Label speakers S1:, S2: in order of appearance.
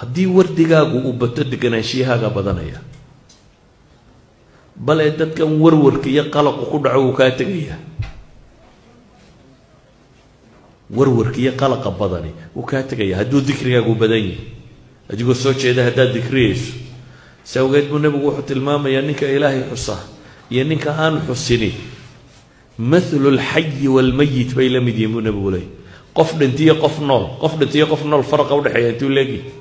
S1: haddii wardigaagu uu bato deganaanshiyahaga badanaya bale dadkan warwarka iyo qalaqu ku dhaco wuu kaa tegaya warwarka iyo qalaqa badani wuu kaa tegaya hadduu dikrigaagu badan yahay adigoo soo jeeda haddaad dikriyayso si awgeed buu nebigu wuxuu tilmaamayaa ninka ilaahay xusa iyo ninka aan xusini mathlu lxayi waalmayit bay la mid yihiin buu nebigu leeyay qof dhintiyo qof nool qof dhintiyo qof nool faraqa udhexeeya intuu leegi